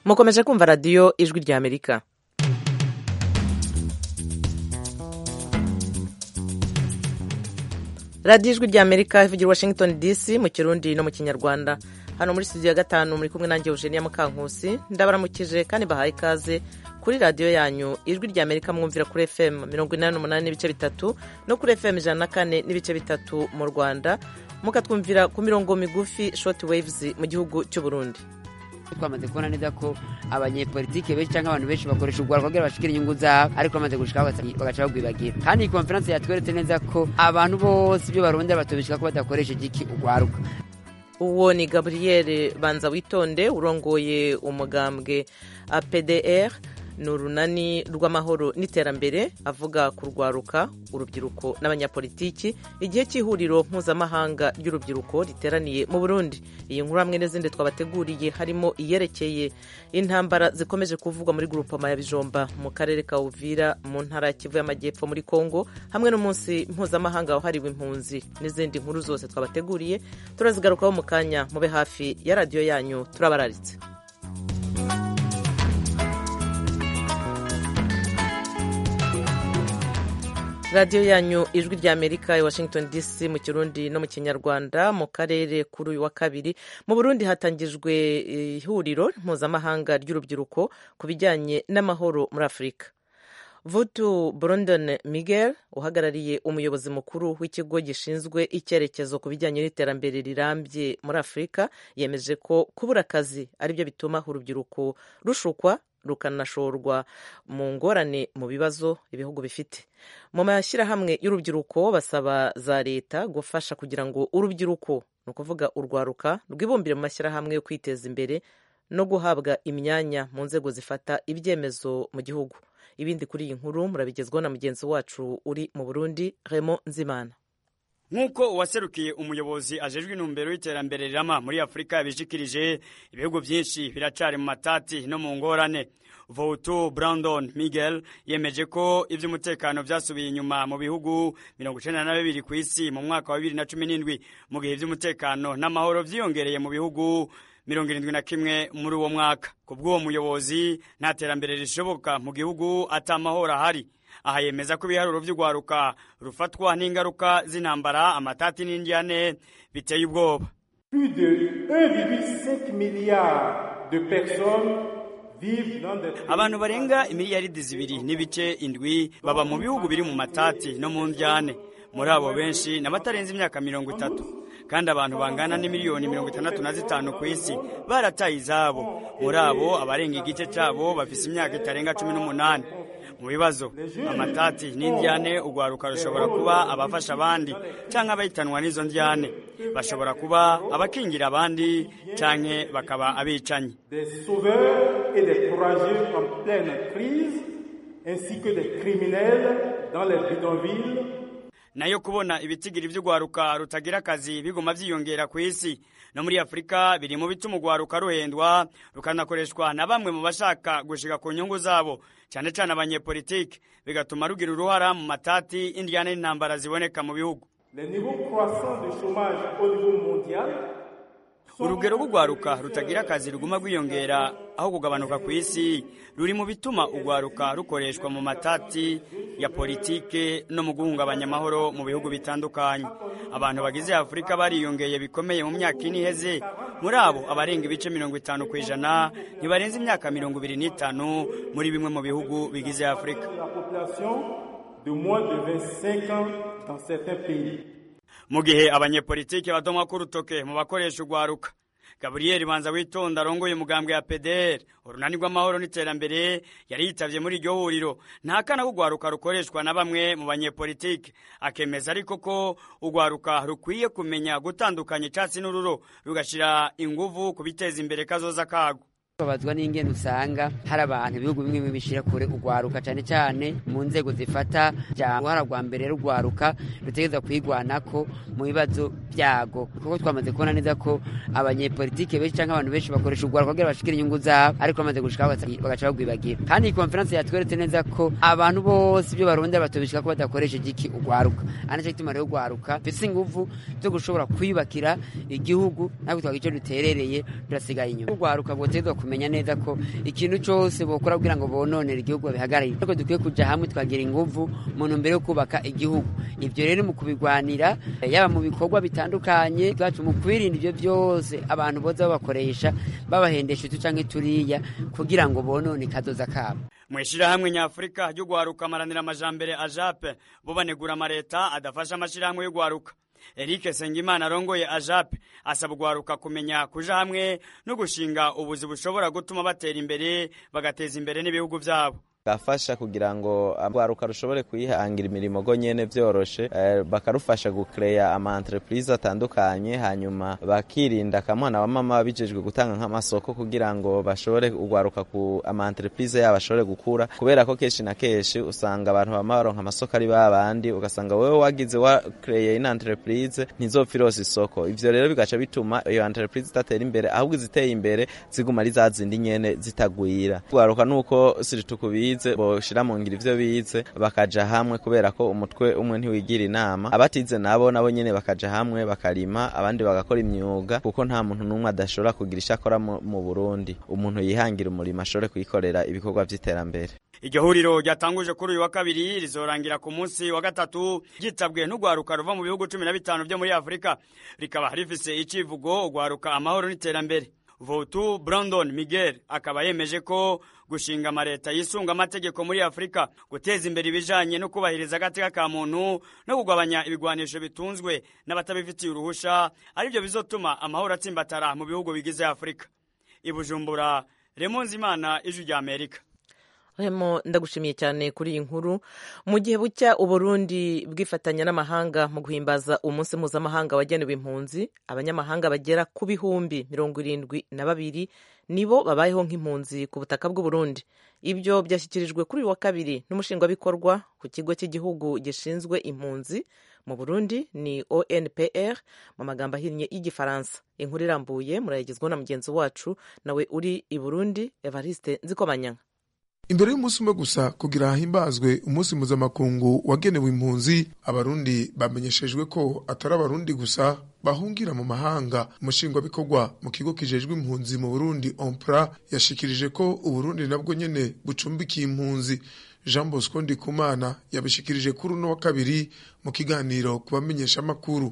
mukomeje kumva radiyo ijwi rya amerika radiyo ijwi rya amerika ivugira washington dc mu kirundi no mu kinyarwanda hano muri studio ya gatanu muri kumwe nanjye eugenia mukankusi ndabaramukije kandi bahaye ikaze kuri radiyo yanyu ijwi rya amerika mwumvira kuri fm mirongo inani n'umunani n'ibice bitatu no kuri fm ijana na kane n'ibice bitatu mu rwanda mukatwumvira ku mirongo migufi short waves mu gihugu cy'u burundi twamaze kubona neza ko abanyepolitike benshi cyangwa abantu benshi bakoresha urwara kugira bashikire inyungu zabo ariko bamaze gushikaho bagaca bagwibagira kandi iyi konferanse yatweretse neza ko abantu bose ibyo barondera batobishika ko badakoresha igiki urwaruka uwo ni gaburiyeri banza witonde urongoye umugambwe apdr ni urunani rw'amahoro n'iterambere avuga ku rwaruka urubyiruko n'abanyapolitiki igihe cy'ihuriro mpuzamahanga ry'urubyiruko riteraniye mu burundi iyi nkuru hamwe n'izindi twabateguriye harimo iyerekeye intambara zikomeje kuvugwa muri gurupoma ya bijomba mu karere ka uvira mu ntara ya kivu y'amajyepfo muri kongo hamwe n'umunsi mpuzamahanga wahariwe impunzi n'izindi nkuru zose twabateguriye turazigarukaho mu kanya mube hafi ya radiyo yanyu turabararitse radiyo yanyu ijwi rya amerika i washington dc mu kirundi no mu kinyarwanda mu karere kuri uyu wa kabiri mu burundi hatangijwe ihuriro mpuzamahanga ry'urubyiruko ku bijyanye n'amahoro muri afurika vutu brondon miguel uhagarariye umuyobozi mukuru w'ikigo gishinzwe icyerekezo ku bijyanye n'iterambere rirambye muri afurika yemeje ko kubura akazi aribyo bituma urubyiruko rushukwa rukanashorwa mu ngorane mu bibazo ibihugu bifite mu mashyirahamwe y'urubyiruko basaba za leta gufasha kugira ngo urubyiruko ni ukuvuga urwaruka rwibumbire mu mashyirahamwe yo kwiteza imbere no guhabwa imyanya mu nzego zifata ibyemezo mu gihugu ibindi kuri iyi nkuru murabigezwaho na mugenzi wacu uri mu burundi remo nzimana nk'uko uwaserukiye umuyobozi ajejwe intumbero y'iterambere rirama muri afurika yabishikirije ibihugu byinshi biracari mu matati no mu ngorane votu brandon miguel yemeje ko iby'umutekano byasubiye inyuma mu bihugu mirongo icenda na bibiri ku isi mu mwaka wa bibiri na cumi n'indwi mu gihe iby'umutekano n'amahoro vyiyongereye mu bihugu mirongo irindwi na kimwe muri uwo mwaka ku bw'uwo muyobozi nta terambere rishoboka mu gihugu ata mahoro ahari aha yemeza ko ibiharuro by'urwaruka rufatwa n'ingaruka z'intambara amatati n'indyane biteye ubwoba plus de 1,5 milliard de personnes vivent dans des abantu barenga imiliyaridi zibiri n'ibice indwi baba mu bihugu biri mu matati no mu ndyane muri abo benshi n'abatarenze imyaka mirongo itatu kandi abantu bangana n'imiliyoni mirongo itandatu na zitanu ku isi barataye izabo muri abo abarenga igice cyabo bafise imyaka itarenga cumi n'umunani mu bibazo amatati n'indyane urwaruka rushobora kuba abafasha abandi cyangwa abahitanwa n'izo ndyane bashobora kuba abakingira abandi cyangwa bakaba abicanyi des sauveurs et des courageux en pleine crise, ainsi que des criminels dans les bidonvilles nayo kubona ibitigiri by'urwaruka rutagira akazi biguma byiyongera ku isi no muri afurika biri mu bituma urwaruka ruhendwa rukanakoreshwa na bamwe mu bashaka gushika ku nyungu zabo cyane cyane abanyepolitiki bigatuma rugira uruhara mu matati indyane n'intambara ziboneka mu bihugu Les niveaux croissants de chômage au niveau mondial urugero rw'urwaruka rutagira akazi ruguma rwiyongera aho kugabanuka ku isi ruri mu bituma urwaruka rukoreshwa mu matati ya politike no mu guhungabanya amahoro mu bihugu bitandukanye abantu bagize afurika bariyongeye bikomeye mu myaka ine iheze muri abo abarenga ibice mirongo itanu ku ijana ntibarenze imyaka mirongo ibiri n'itanu muri bimwe mu bihugu bigize afurika la population de moins de 25 ans dans certains pays. mu gihe abanyepolitiki badomwa k'urutoke mu bakoresha urwaruka gaburiyeri banza witonda arongoye umugambwe ya pdr urunani rw'amahoro n'iterambere yari yitavye muri iryo huriro ntakana ko urwaruka rukoreshwa na bamwe mu banyepolitiki akemeza ariko ko urwaruka rukwiye kumenya gutandukanya icatsi n'ururo rugashira inguvu ku biteza imbere kazoza kago babazwa n'ingene usanga hari abantu ibihugu bimwe bimwe bishira kure urwaruka cyane cyane mu nzego zifata ja uruhara rwa mbere rugwaruka rutegereza kwigwanako mu bibazo byago kuko twamaze kubona neza ko abanyepolitike benshi cyangwa abantu benshi bakoresha urwaruka kugira bashikire inyungu zabo ariko bamaze gushikaho bagaca bagwibagira kandi iyi konferanse yatweretse neza ko abantu bose ibyo barondera batobishika ko badakoresha igiki urwaruka ari nacyo gituma rero urwaruka dufise inguvu zo gushobora kwiyubakira igihugu natwe twagira icyo duterereye turasigaye inyuma urwaruka bwotegezwa kumenya neza ko ikintu cyose bokora kugira ngo bononere igihugu babihagararire ariko dukwiye kuja hamwe tukagira inguvu mu ntumbero yo kubaka igihugu ivyo rero mu kubigwanira yaba mu bikorwa bitandukanye bwacu mu kwirinda ivyo byose abantu boza babakoresha babahendesha utu canke turiya kugira ngo bonone kazoza kabo mwishirahamwe nyafurika ryo gwaruka amaranira amajambere ajape bo banegura amareta adafasha amashirahamwe yo gwaruka Eric Sengimana arongoye ajape asaba ugwaruka kumenya kuja hamwe no gushinga ubuzi bushobora gutuma batera imbere bagateza imbere n'ibihugu vyabo gafasha kugira ngo urwaruka rushobore kwihangira imirimo go nyene vyoroshe eh, bakarufasha gucreya ama entreprise atandukanye hanyuma bakirinda kamwana wa mama bijejwe gutanga nk'amasoko kugira ngo bashobore urwaruka ku ama entreprise yabo ashobore gukura kubera ko kenshi na kenshi usanga abantu bama baronka amasoko ari babandi ugasanga wewe wagize wa creye ina entreprise ntizopfa irose isoko ivyo rero bigaca bituma iyo entreprise itatera imbere ahubwo iziteye imbere ziguma ari za zindi nyene zitagwira urwaruka nuko siritukubiye bize boshira mu ngiro ivyo bize bakaja hamwe kubera ko umutwe umwe ntiwigira inama abatize nabo nabo nyene bakaja hamwe bakarima abandi bagakora imyuga kuko nta muntu n'umwe adashobora kugira icyo akora mu Burundi umuntu yihangira umurimo ashobore kuyikorera ibikorwa vy'iterambere iryo huriro ryatanguje kuri uyu wa kabiri rizorangira ku munsi wa gatatu ryitabwe n'urwaruka ruva mu bihugu cumi na bitanu vyo muri afurika rikaba rifise icivugo urwaruka amahoro n'iterambere votu brandon miguel akaba yemeje ko gushinga amareta yisunga amategeko muri afurika guteza imbere ibijanye no kubahiriza agateka ka muntu no kugabanya ibigwanisho bitunzwe n'abatabifitiye uruhusha arivyo bizotuma amahoro atsimbatara mu bihugu bigize afurika ibujumbura remonzi imana ijwi rya amerika hemo ndagushimiye cyane kuri iyi nkuru mu gihe bucya uburundi bwifatanya n'amahanga mu guhimbaza umunsi mpuzamahanga wagenewe impunzi abanyamahanga bagera ku bihumbi mirongo irindwi na babiri nibo babayeho nk'impunzi ku butaka bw'uburundi ibyo byashyikirijwe kuri uyu wa kabiri n'umushingwabikorwa ku kigo cy'igihugu gishinzwe impunzi mu burundi ni onpr mu magambo ahinnye y'igifaransa inkuru irambuye murayigezwaho na mugenzi wacu nawe uri i burundi evariste nzikomanyanga imbere y'umunsi umwe gusa kugira hahimbazwe umunsi mpuzamakungu wagenewe impunzi abarundi bamenyeshejwe ko atari abarundi gusa bahungira mu mahanga umushingwabikorwa mu kigo kijejwe impunzi mu burundi ompra yashikirije ko uburundi nabwo nyene bucumbikiye impunzi jean bosco ndikumana yabishikirije kuri uno wa kabiri mu kiganiro ku bamenyesha amakuru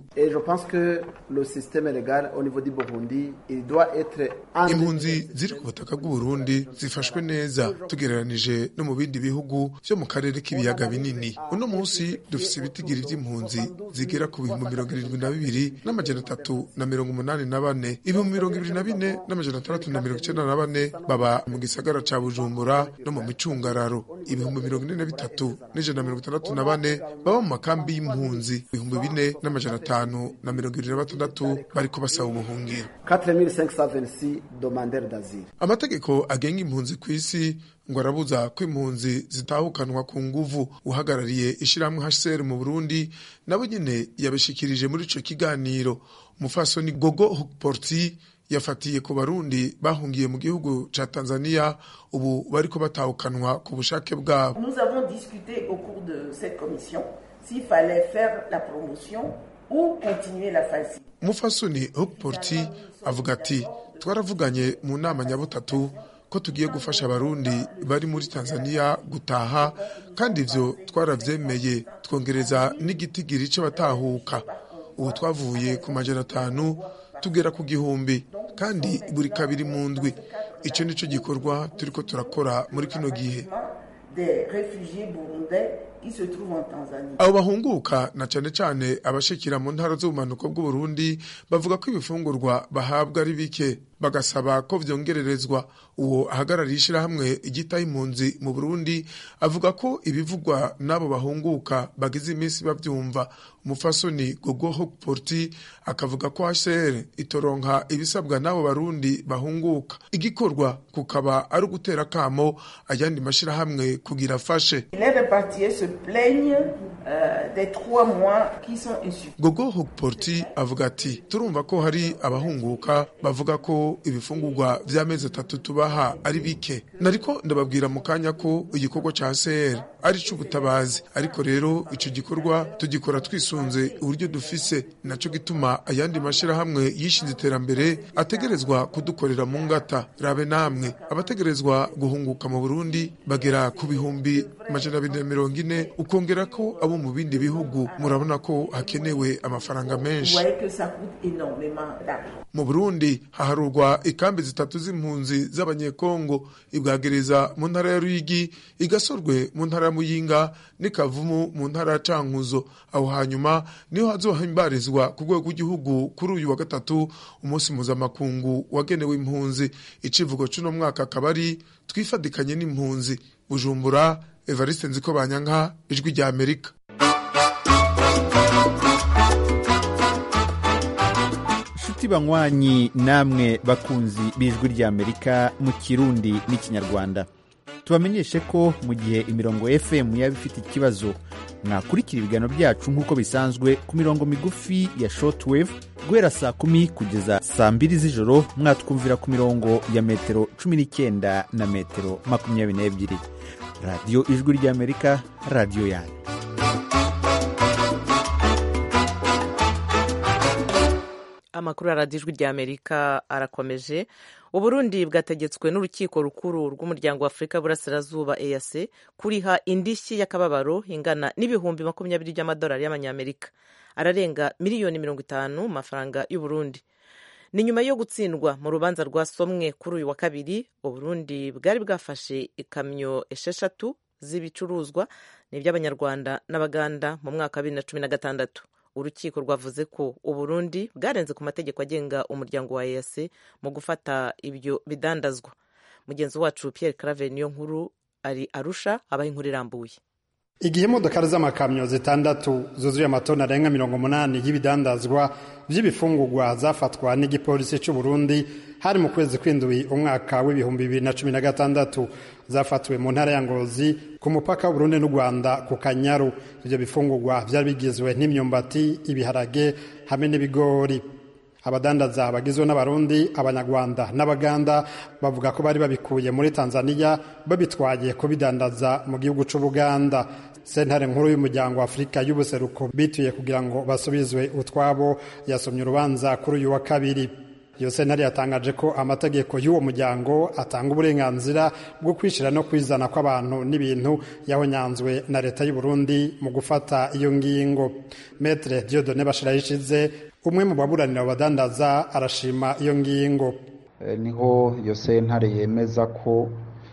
impunzi ziri ku butaka bw'uburundi zifashwe neza tugereranije no mu bindi bihugu vyo mu karere k'ibiyaga binini uno munsi dufise ibitigiri vy'impunzi zigera ku bihumbi mirongo irindwi na bibiri n'amajana atatu na mirongo umunani na bane ibihumbi mirongo ibiri na bine n'amajana atandatu na mirongo icenda na bane baba mu gisagara ca bujumbura no mu micungararo ibihumbi mirongo ine na bitatu n'ijana na mirongo itandatu na bane baba mu makambi y'impunzi ibihumbi bine n'amajana atanu na mirongo ibiri na batandatu bariko basaba ubuhungiro amategeko agenga impunzi ku isi ngo arabuza ko impunzi zitahukanwa ku nguvu uhagarariye ishirahamwe HCR mu Burundi nabo nyene yabishikirije muri ico kiganiro umufasoni Gogo Hukporti yafatiye ku barundi bahungiye mu gihugu ca Tanzania ubu bariko batahukanwa ku bushake bwabo Nous avons discuté au cours de cette commission s'il fallait faire la promotion ou continuer la phase. umufasoni Hukporti avuga ati twaravuganye mu nama nyabutatu ko tugiye gufasha abarundi bari muri Tanzania gutaha kandi ivyo twaravyemeye twongereza n'igitigiri c'abatahuka ubu twavuye ku majana atanu tugera ku gihumbi kandi buri kabiri mu ndwi ico nico gikorwa turiko turakora muri kino gihe Des réfugiés burundais qui se trouvent en Tanzanie. abo bahunguka na cane cane abashikira mu ntara z'ubumanuko bw'uburundi bavuga ko ibifungurwa bahabwa ari bike bagasaba ko vyongererezwa uwo ahagarariye ishirahamwe igitaho impunzi mu burundi avuga ko ibivugwa n'abo bahunguka bagize iminsi bavyumva umufasoni gogo hokporti akavuga ko hcr itoronka ibisabwa n'abo barundi bahunguka igikorwa kukaba ari ugutera kamo ayandi mashirahamwe kugira afashe Les répartiers se plaignent euh, des trois mois qui sont insuffisants. gogo hokporti avuga ati turumva ko hari abahunguka bavuga ko ibifungurwa vy'amezi atatu tubaha ari bike nariko ndababwira mu kanya ko igikorwa ca CR ari c'ubutabazi ariko rero ico gikorwa tugikora twisunze uburyo dufise naco gituma ayandi mashirahamwe yishinze iterambere ategerezwa kudukorera mu ngata rabe namwe abategerezwa guhunguka mu Burundi bagera ku bihumbi amajana abiri na mirongo ine ukongera ko abo mu bindi bihugu murabona ko hakenewe amafaranga Vous menshi voyez que ça coûte énormément d'argent. mu burundi haharurwa ikambi zitatu z'impunzi z'abanyekongo ibwagereza mu ntara ya ruyigi igasorwe mu ntara ya muyinga n'ikavumu mu ntara ya cankuzo aho hanyuma niho hazohimbarizwa ku rwego rw'igihugu kuri uyu wa gatatu umunsi mpuzamakungu wagenewe impunzi icivugo c'uno mwaka akaba ari twifadikanye n'impunzi bujumbura evariste nziko banyanka ijwi rya amerika nshuti banywanyi namwe bakunzi b'ijwi ry'amerika mu kirundi n'ikinyarwanda tubamenyeshe ko mu gihe imirongo fm yaba ifite ikibazo mwakurikira ibiganiro byacu nk'uko bisanzwe ku mirongo migufi ya shortwave guhera saa kumi kugeza saa mbiri z'ijoro mwatwumvira ku mirongo ya metero cumi n'icyenda na metero makumyabiri n'ebyiri radiyo ijwi ry'amerika radiyo yanyu amakuru ya radiyo ijwi rya amerika arakomeje uburundi bwategetswe n'urukiko rukuru rw'umuryango wa afurika y'uburasirazuba eac kuriha indishyi y'akababaro ingana n'ibihumbi makumyabiri by'amadolari y'amanyamerika ararenga miliyoni mirongo itanu mu mafaranga y'uburundi ni nyuma yo gutsindwa mu rubanza rwasomwe kuri uyu wa kabiri uburundi bwari bwafashe ikamyo esheshatu z'ibicuruzwa ni iby'abanyarwanda n'abaganda mu mwaka wa bibiri na cumi na gatandatu urukiko rwavuze ko uburundi bwarenze ku mategeko agenga umuryango wa eac mu gufata ibyo bidandazwa mugenzi wacu pierre clave niyo nkuru ari arusha abaha inkuru irambuye igihe imodokari z'amakamyo zitandatu zuzuye amatoni arenga mirongo umunani y'ibidandazwa by'ibifungurwa zafatwa n'igipolisi cy'u Burundi hari mu kwezi kw'indwi umwaka w'ibihumbi bibiri na cumi na gatandatu zafatiwe mu ntara ya Ngozi ku mupaka w'Uburundi n'u Rwanda ku Kanyaru ibyo bifungurwa byari bigizwe n'imyumbati ibiharage hamwe n'ibigori abadandaza bagizwe n'abarundi abanyarwanda n'abaganda bavuga ko bari babikuye muri tanzania babitwaye kubidandaza mu gihugu c'ubuganda sentare nkuru y'umuryango wa afurika y'ubuseruko bituye kugira ngo basubizwe utwabo yasomye urubanza kuri uyu wa kabiri iyo sentare yatangaje ko amategeko y'uwo muryango atanga uburenganzira bwo kwishyira no kwizana kw'abantu n'ibintu yahonyanzwe na leta y'u Burundi mu gufata iyo ngingo metre diodone bashirayishize umwe mu baburanira abadandaza arashima iyo ngingo niho iyo sentare yemeza ko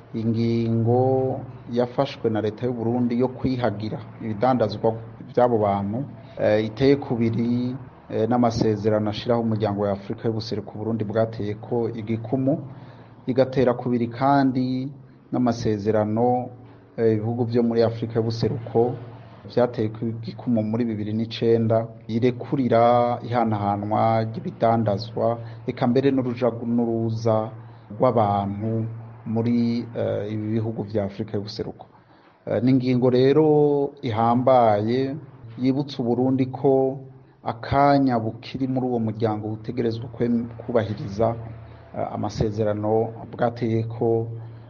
ingingo yafashwe na leta y'u Burundi yo kwihagira ibidandazwa by'abo bantu iteye kubiri n'amasezerano ashyiraho umuryango wa afurika y'ubuseruko Burundi bwateye ko igikumu igatera kubiri kandi n'amasezerano ibihugu byo muri afurika y'ubuseruko byateye igikumu muri bibiri n'icyenda yirekurira ihanahanwa ry'ibidandazwa reka mbere n'uruja n'uruza rw'abantu muri ibi bihugu bya afurika y'ubuseruko ni ingingo rero ihambaye yibutsa uburundi ko akanya bukiri muri uwo muryango butegerezwa kubahiriza amasezerano bwateye ko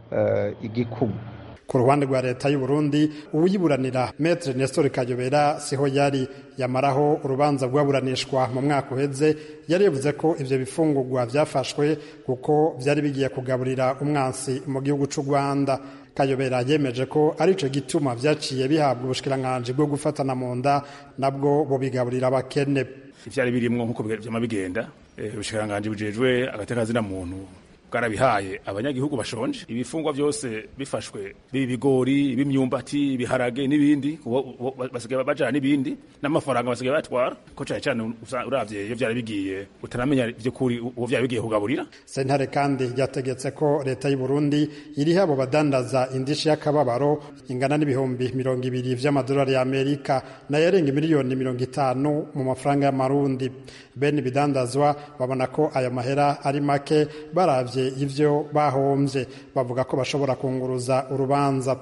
igikumu ku ruhande rwa leta y'u Burundi uwiburanira Maître Nestor Kayobera siho yari yamaraho urubanza rwaburanishwa mu mwaka uheze yari yavuze ko ivyo bifungurwa vyafashwe kuko vyari bigiye kugaburira umwansi mu gihugu c'u Rwanda Kayobera yemeje ko ari ico gituma vyaciye bihabwa ubushikiranganji bwo gufatana mu nda nabwo bobigaburira abakene ivyari birimwo nk'uko vyama bigenda ubushikiranganji bujejwe agateka muntu bwarabihaye abanyagihugu bashonje ibifungwa byose bifashwe bibi bigori ibimyumbati ibiharage n'ibindi basigaye bajana n'ibindi n'amafaranga basigaye batwara ko cyane cyane uravye iyo byari bigiye utaramenya by'ukuri uwo byari bigiye kugaburira sentare kandi yategetse ko leta y'u Burundi iriho abo badandaza indishi y'akababaro ingana n'ibihumbi mirongo ibiri vy'amadolari y'Amerika nayo yarenga miliyoni mirongo itanu mu mafaranga y'amarundi bene ibidandazwa babona ko ayo mahera ari make baravye ivyo bahombye bavuga ko bashobora kunguruza urubanza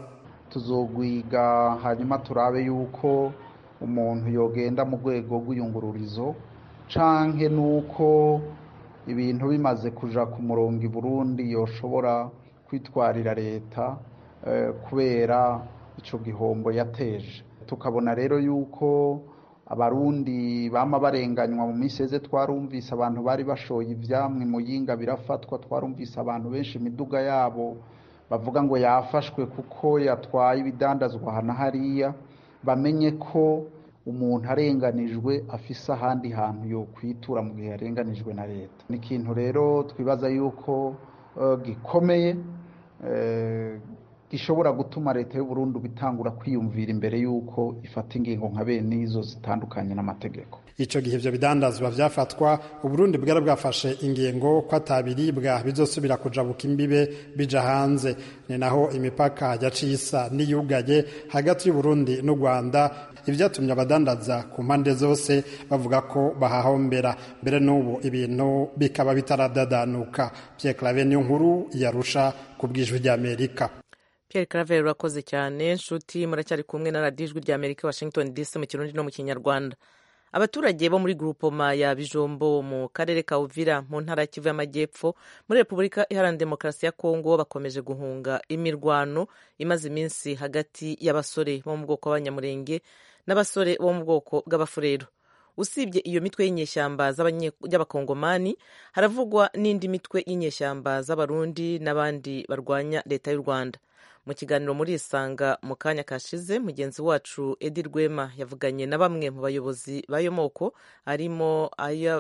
tuzogwiga hanyuma turabe yuko umuntu yogenda mu rwego rw'iyungururizo canke nuko ibintu bimaze kuja ku murongo i Burundi yoshobora kwitwarira leta kubera ico gihombo yateje tukabona rero yuko abarundi bama barenganywa mu minsi yeze twarumvise abantu bari bashoye ivyamwe muyinga birafatwa twarumvise abantu benshi imiduga yabo bavuga ngo yafashwe kuko yatwaye ibidandazwa hana hariya bamenye ko umuntu arenganijwe afise ahandi hantu yo kwitura mu gihe yarenganijwe na leta ni ikintu rero twibaza yuko uh, gikomeye uh, gishobora gutuma leta y'u Burundi bitangura kwiyumvira imbere y'uko ifata ingingo nka bene izo zitandukanye n'amategeko ico gihe ivyo bidandazwa vyafatwa uburundi bwari bwafashe ingingo ko atabiribwa bizosubira kujabuka imbibe bija hanze ni naho imipaka yaciye isa niyugaye hagati y'uburundi n'u rwanda ivyatumye abadandaza ku mpande zose bavuga ko bahahombera mbere n'ubu ibintu bikaba bitaradadanuka pierre clave niyo nkuru yarusha ku bwijwi ry'amerika Pierre Claver urakoze cyane nshuti muracyari kumwe na radiyo ijwi rya Amerika Washington DC mu kirundi no mu kinyarwanda abaturage bo muri grupoma ya bijombo mu karere ka uvira mu ntara ya kivu y'amajyepfo muri repubulika iharanira demokarasi ya kongo bakomeje guhunga imirwano imaze iminsi hagati y'abasore bo mu bwoko b'abanyamurenge n'abasore bo mu bwoko bw'abafurero usibye iyo mitwe y'inyeshyamba y'abakongomani haravugwa n'indi mitwe y'inyeshyamba z'abarundi n'abandi barwanya leta y'u rwanda mu kiganiro muri isanga mu kanya kashize mugenzi wacu edi rwema yavuganye na bamwe mu bayobozi b'ayo moko harimo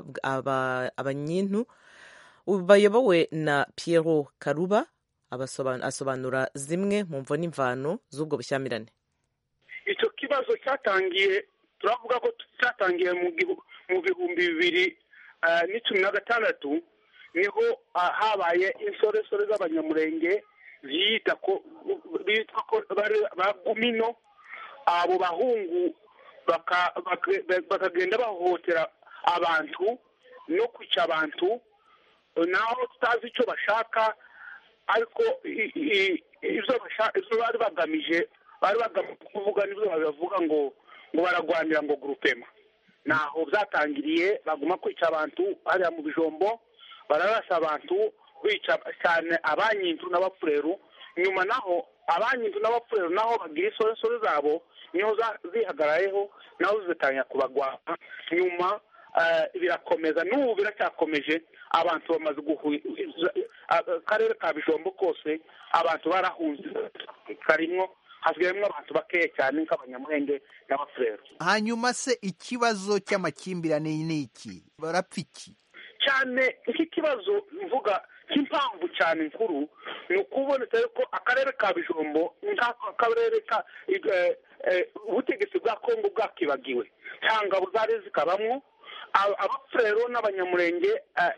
abanyintu bayobowe na Piero karuba asobanura zimwe mu mvo n'imvano z'ubwo bushyamirane icyo kibazo cyatangiye turavuga ko cyatangiye mu bihumbi bibiri n'icumi na gatandatu niho habaye insoresore z'abanyamurenge ziyita ko bitwa ko ba gumino abo bahungu bakagenda bahohotera abantu no kwica abantu naho tutazi icyo bashaka ariko ibyo bari bagamije bari bagamije kuvuga n'ibyo babivuga ngo ngo baragwanira ngo gurupema naho byatangiriye baguma kwica abantu hariya mu bijombo bararasa abantu bica cyane abanyintu n'abapfureru nyuma naho abanyintu n'abapfureru naho bagira isoresore zabo niho zihagarayeho naho zitangira kubagwana nyuma birakomeza n'ubu biracyakomeje abantu bamaze akarere ka bijombo kose abantu barahunze karimwo hasigayemo abantu bakeya cyane nk'abanyamurenge n'abafurero hanyuma se ikibazo cy'amakimbirane ni iki barapfa iki cyane nk'ikibazo mvuga cy'impamvu cyane nkuru ni ukuboneka ko akarere ka bijombo nk'akarere ka ubutegetsi bwa kongo bwakibagiwe cyangwa zari zikabamwo abafurero n'abanyamurenge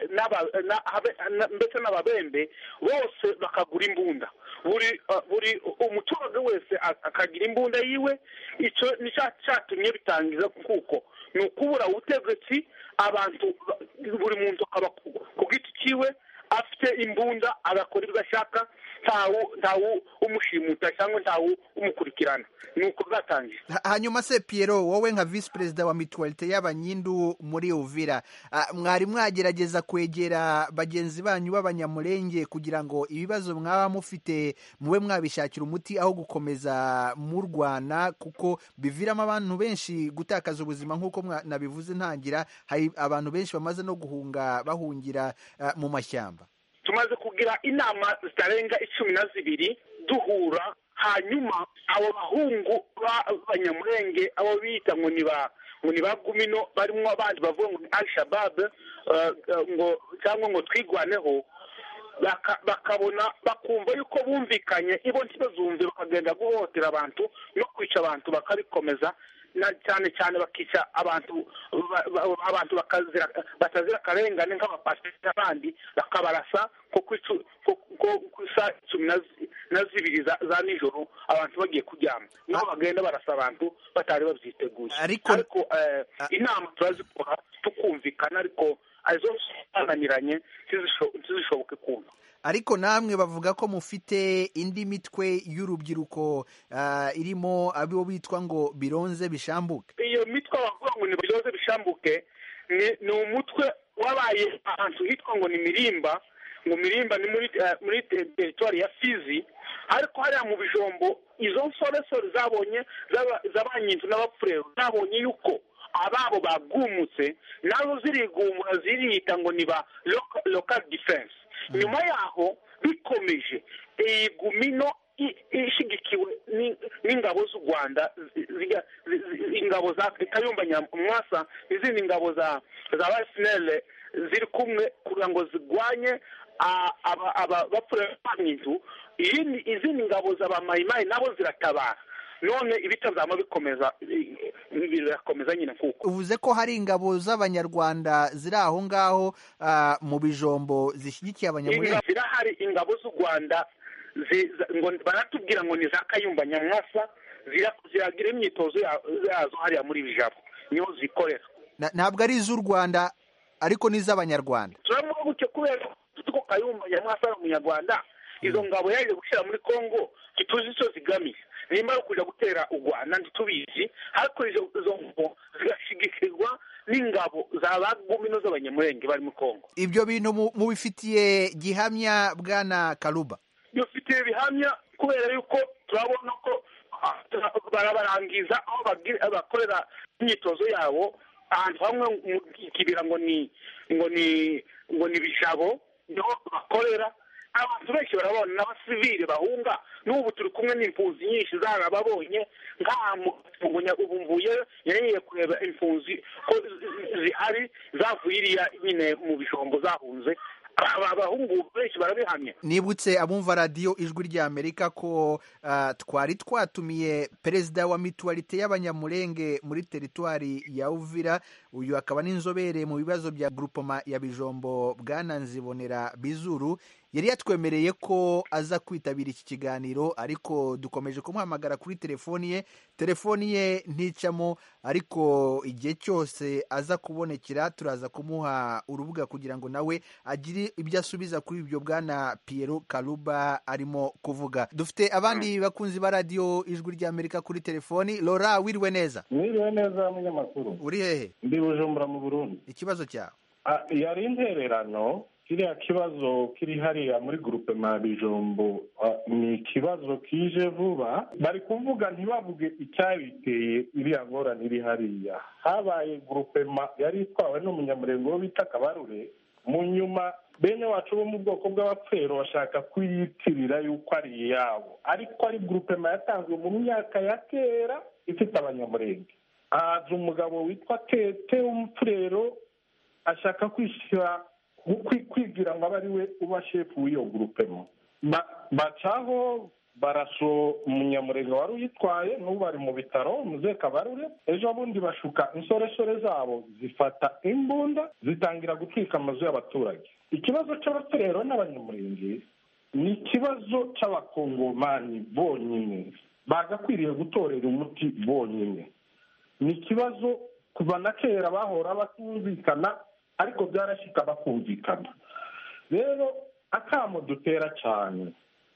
ndetse n'ababembe bose bakagura imbunda buri buri umuturage wese akagira imbunda yiwe icyo ni cyatumye bitangiza kuko ni ukubura ubutegetsi abantu buri muntu akaba ku giti cyiwe afite imbunda agakora ibyo ashaka ntawe umushimuta cyangwa ntawe umukurikirana ni uko bwatangiye hanyuma se Piero wowe nka visi perezida wa mituwalite y'abanyindu muri uvira mwari mwagerageza kwegera bagenzi banyu b'abanyamurenge kugira ngo ibibazo mwaba mufite mube mwabishakira umuti aho gukomeza murwana kuko biviramo abantu benshi gutakaza ubuzima nk'uko nabivuze ntangira hari abantu benshi bamaze no guhunga bahungira mu mashyamba tumaze kugira inama zitarenga icumi na zibiri duhura hanyuma abo bahungu b'abanyamurenge abo bita ngo ni ba ngo ni ba gumino barimo abandi bavuga ngo ni al-shabab ngo cyangwa ngo twigwaneho bakabona bakumva yuko bumvikanye ibo ntibazumve bakagenda guhohotera abantu no kwica abantu bakabikomeza cyane cyane bakica abantu abantu batazira akarengane nk'abapasiteri n'abandi bakabarasa ku isaha cumi na zibiri za nijoro abantu bagiye kuryama niho bagenda barasa abantu batari babyiteguye ariko inama turazikora tukumvikana ariko arizo zananiranye ntizishoboke kumva ariko namwe bavuga ko mufite indi mitwe y'urubyiruko irimo abo bitwa ngo bironze bishambuke iyo mitwe bavuga ngo ni bironze bishambuke ni umutwe wabaye ahantu hitwa ngo ni mirimba ngo mirimba ni muri teritwari ya fizi ariko hariya mu bijombo izo nsoresore zabonye z'aba- z'abanyinzu n'abapfurero zabonye yuko ababo bagumutse nazo zirigumura ziriyita ngo ni ba local- local defense nyuma yaho bikomeje iyi gumino i- ishigikiwe ni- n'ingabo z'u rwanda zi- ziga- zi- zi- ingabo za kayumba nyamwasa n'izindi ngabo za za basinere ziri kumwe kugira ngo zirwanye a- aba- aba- bapfurero b'abanyinzu iyindi- izindi ngabo za ba mayimayi nabo ziratabara none ibita byama bikomeza i- i- birakomeza nyine kuko uvuze ko hari ingabo z'abanyarwanda ziri aho ngaho ah, mu bijombo zishyigikiye abanyamurenge Inga- zirahari ingabo z'u rwanda zi- za- ngo baratubwira ngo ni za kayumba nyamwasa zira- ziragira imyitozo ya- yazo hariya muri bijabo niho zikorera Na- ntabwo ari iz'u rwanda ariko n'iz'abanyarwanda turavuga gutyo kubera ko kayumba nyamwasa ari umunyarwanda izo ngabo yaje gushyira muri congo ntituzi icyo zigamije nimba ari ukuja gutera u rwanda ntitubizi ariko izo izo ngabo zigashigikirwa n'ingabo za bagumino z'abanyamurenge bari muri congo ibyo bintu mu- mubifitiye gihamya bwana karuba dufite bihamya kubera yuko turabona ko ah, barabarangiza aho bagi- bakorera imyitozo yabo ahantu hamwe mu kibira ngo ni ngo ni ngo ni bijabo niho bakorera abantu benshi barabona n'abasivile bahunga n'ubu turi kumwe n'impunzi nyinshi zarababonye nk'aha mu Mugunya ubu mvuye yariye kureba impunzi ko zi- zihari zavuye iriya nyine mu bijombo zahunze aba abahungu benshi barabihamya nibutse abumva radiyo ijwi ry'amerika ko ah, twari twatumiye perezida wa mituwarite y'abanyamurenge muri teritwari ya uvira uyu akaba n'inzobere mu bibazo bya grupoma ya bijombo bwana nzibonera bizuru yari yatwemereye ko aza kwitabira iki kiganiro ariko dukomeje kumuhamagara kuri telefoni ye telefoni ye nticamo ariko igihe cyose aza kubonekera turaza kumuha urubuga kugira ngo nawe agire ibyo asubiza kuri ibyo bwana Piero Karuba arimo kuvuga dufite abandi bakunzi ba radiyo ijwi ry'Amerika kuri telefoni Laura wiriwe neza mwiriwe neza munyamakuru uri hehe ndi bujumbura mu burundi ikibazo cyawe Ah, yari intererano kiriya kibazo kiri hariya muri gurupe ma bijombo ah, ni ikibazo kije vuba bari kuvuga ntibavuge icyabiteye iriya ngorane iri hariya habaye gurupe ma yari itwawe n'umunyamurenge wo bita kabarure mu nyuma bene wacu bo mu bwoko bw'abapfero bashaka kuyitirira yuko ari iyabo ariko ari gurupe ma yatanzwe mu myaka ya kera ifite abanyamurenge haza umugabo witwa tete w'umupfurero ashaka kwishyira kwi- kwigira ngo abe ari we uba shefu w'iyo gurupemo Ba- bacaho baraso umunyamurenge wari uyitwaye n'ubu ari mu bitaro muze kabarure ejo bundi bashuka insoresore zabo zifata imbunda zitangira gutwika amazu y'abaturage ikibazo cy'abaturero n'abanyamurenge ni ikibazo cy'abakongomani bonyine bagakwiriye gutorera umuti bonyine ni ikibazo kuva na kera bahora batumvikana ariko byarashyika bakumvikana rero akamo dutera cyane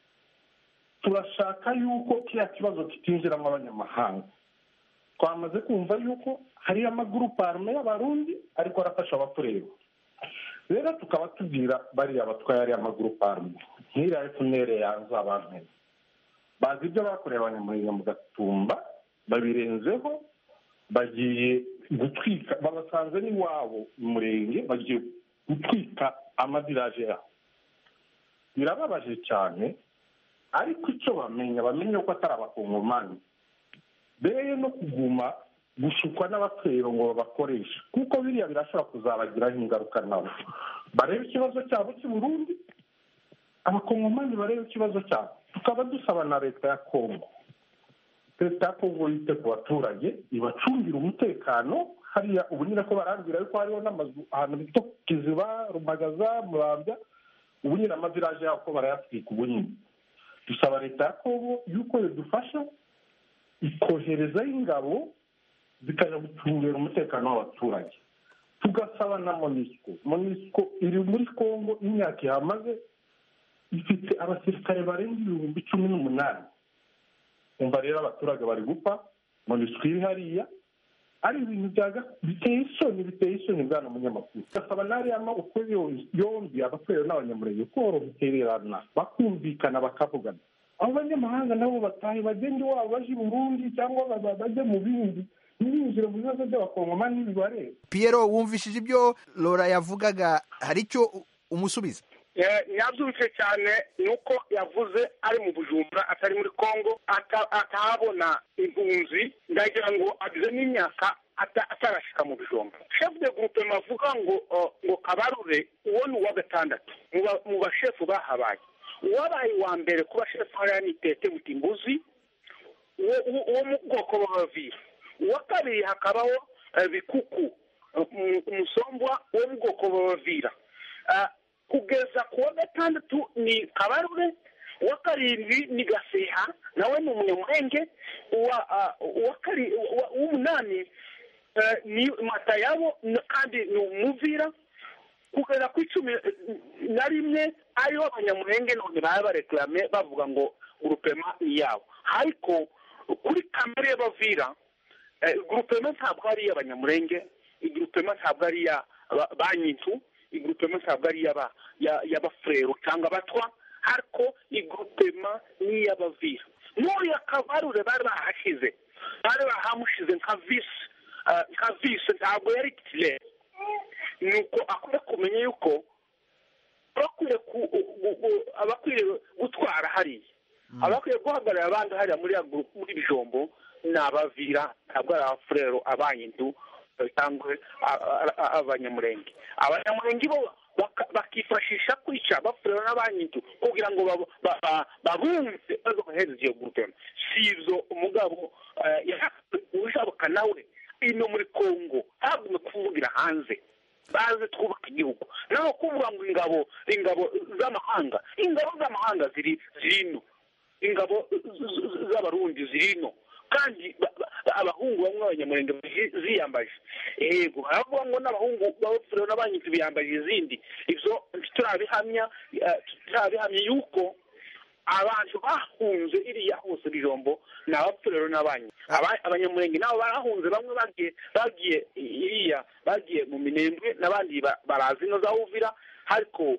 turashaka yuko kiriya kibazo kitinjiramo abanyamahanga twamaze kumva yuko hariyo amagurupe arume y'abarundi ariko arafasha abatureba rero tukaba tubwira bariya batwaye ariya magurupe arume nk'iriya efunere yanze abantu bazi ibyo bakoreye abanyamurenge mu gatumba babirenzeho bagiye gutwika babasanze n'iwabo mu murenge bagiye gutwika amadiraje yabo birababaje cyane ariko icyo bamenya bamenye ko atari abakongomani beye no kuguma gushukwa n'abapfero ngo babakoreshe kuko biriya birashobora kuzabagiraho ingaruka nabo barebe ikibazo cyabo cy'i burundi abakongomani barebe ikibazo cyabo tukaba dusaba na leta ya kongo leta ya kongo yite ku baturage ibacungira umutekano hariya ubu nyine ko barambwira yuko hariho n'amazu ahantu bita kiziba rumagaza murambya ubu nyine amaviraje yabo ko barayatwika ubu nyine dusaba leta ya kongo yuko yadufasha ikoherezaho ingabo zikajya gucungira umutekano w'abaturage tugasaba na monisco monisco iri muri kongo imyaka ihamaze ifite abasirikare barenga ibihumbi cumi n'umunani umva rero abaturage bari gupfa monisco iri hariya ari ibintu byaga biteye isoni biteye isoni bwana munyamakuru gasaba n'ariya maboko yombi abakorera n'abanyamurenge koroherana bakumvikana bakavugana abo banyamahanga nabo batahe bagende iwabo baje i burundi cyangwa bajye mu bindi ntibinjire mu bibazo by'abakongomani ntibibareba Piero wumvishije ibyo Laura yavugaga hari icyo umusubiza yabyumvise cyane ni uko yavuze ari mu bujumbura atari muri congo atahabona impunzi ndagira ngo agize n'imyaka atarashyika mu bijumba shefu de gurupe avuga ngo ngo kabarure uwo ni uwa gatandatu mu bashefu bahabaye uwabaye uwa mbere kuba shefu hariya ni tete butimbuzi uwo mu bwoko bw'abaviri uwa kabiri hakabaho bikuku umusombwa wo mu bwoko bw'abavira kugeza ku wa gatandatu ni kabarure uwa karindwi ni gaseha nawe ni umunyamurenge uw'umunani ni matayabo kandi ni umuvira kugeza ku icumi na rimwe ariho abanyamurenge none baba bareklame bavuga ngo urupema ni yabo ariko kuri kamere y'abavira gurupema ntabwo ari iy'abanyamurenge igurupema ntabwo ari iya banyintu igurupema ntabwo ari iy'abafurero cyangwa abatwa ariko igurupema ni iy'abavira n'uriya kabarure bari bahashyize bari bahamushize nka visi nka visi ntabwo yari titire ni uko akwiye kumenya yuko abakwiye gutwara hariya abakwiye guhagarara abandi hariya muri bijombo ni abavira ntabwo ari abafurero abanyindu cyangwa abanyamurenge abanyamurenge bo bakifashisha kwica abafurero n'abanyindu kugira ngo babumve bazohereza iyo gurupe si ibyo umugabo ushabuka nawe ino muri kongo ntabwo kuvugira hanze baze twubaka igihugu naho kuvuga ngo ingabo ingabo z'amahanga ingabo z'amahanga ziri ino ingabo z'abarundi ziri ino kandi abahungu bamwe b'abanyamurenge ziyambaje yego haravuga ngo n'abahungu b'abapfurero n'abanyinzi biyambaje izindi ibyo turabihamya turabihamya yuko abantu bahunze iriya hose bijombo ni abapfurero n'abanyi abanyamurenge nabo barahunze bamwe bagiye bagiye iriya bagiye mu minembwe n'abandi barazi ino za uvira ariko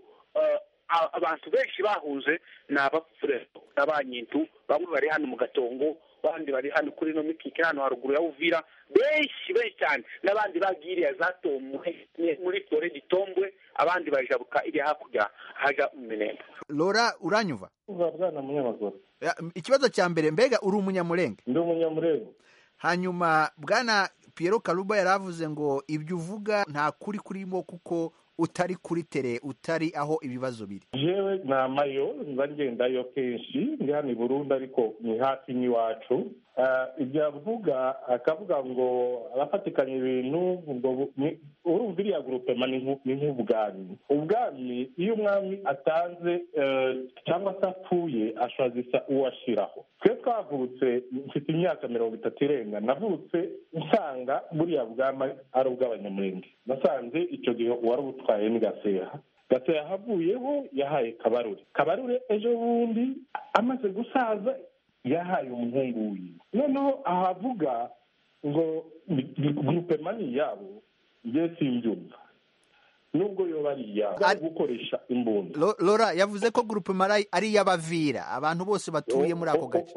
abantu benshi bahunze ni abapfurero n'abanyintu bamwe bari hano mu gatongo abandi bari hano kuri ino mikike hano haruguru ya uvira benshi benshi cyane n'abandi bagiye iriya zatomwe muri tore gitombwe abandi bajabuka iriya hakurya haja mu minembwe Laura uranyumva bwana munyamakuru ikibazo cya mbere mbega uri umunyamurenge ndi umunyamurenge hanyuma bwana Piero Karuba yaravuze ngo ibyo uvuga nta kuri kurimo kuko utari kuri tere utari aho ibibazo biri jewe ni amayo nza ngendayo kenshi ndi hano i burundi ariko ni hafi n'iwacu ibyo avuga akavuga ngo abafatikanya ibintu urumva iriya gurupema ni nk'ubwami ubwami iyo umwami atanze cyangwa se apfuye ashazisa uwo ashyiraho twe twavutse mfite imyaka mirongo itatu irenga navutse nsanga buriya bwami ari ubw'abanyamurenge nasanze icyo gihe uwari ubutwaye ni gaseha gaseha havuyeho yahaye kabarure kabarure ejo bundi amaze gusaza yahaye umuhungu wiwe noneho ahavuga ngo gurupema ni iyabo njye simbyumva nubwo yoba ari iyabo gukoresha imbunda Laura yavuze ko gurupema ari iy'abavira abantu bose batuye muri ako gace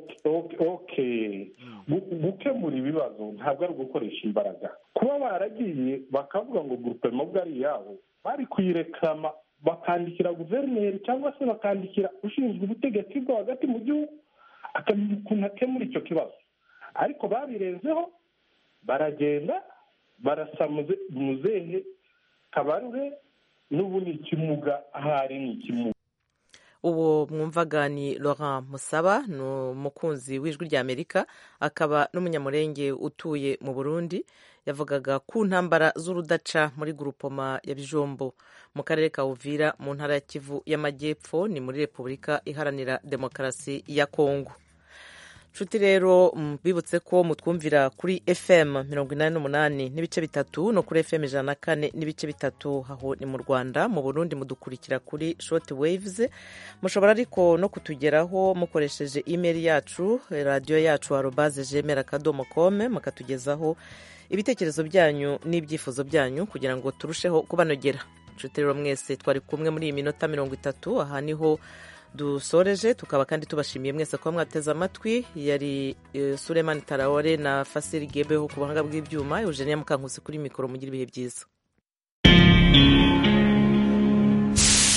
gukemura ibibazo ntabwo ari ugukoresha imbaraga kuba baragiye bakavuga ngo gurupema ubwo ari iyabo bari kuyirekama bakandikira guverineri cyangwa se bakandikira ushinzwe ubutegetsi bwo hagati mu gihugu akamenya ukuntu akemura icyo kibazo ariko babirenzeho baragenda barasa muzehe kabarure n'ubu ni ikimuga ahari ni ikimuga uwo mwumvaga ni Laurent musaba ni umukunzi w'ijwi ry'amerika akaba n'umunyamurenge utuye mu burundi yavugaga ku ntambara z'urudaca muri gurupoma ya bijombo mu karere ka uvira mu ntara ya kivu y'amajyepfo ni muri repubulika iharanira demokarasi ya kongo nshuti rero bibutse ko mutwumvira kuri fm mirongo inani n'umunani n'ibice bitatu no kuri fm ijana na kane n'ibice bitatu aho ni mu rwanda mu burundi mudukurikira kuri short waves mushobora ariko no kutugeraho mukoresheje email yacu radiyo yacu arobaze jemera akadomo kome mukatugezaho ibitekerezo byanyu n'ibyifuzo byanyu kugira ngo turusheho kubanogera nshuti rero mwese twari kumwe muri iyi minota mirongo itatu aha niho dusoreje tukaba kandi tubashimiye mwese kuba mwateze amatwi yari Suleiman Tarawore na Fasiri Gebeho ku buhanga bw'ibyuma Eugenia Mukankusi kuri mikoro mugira ibihe byiza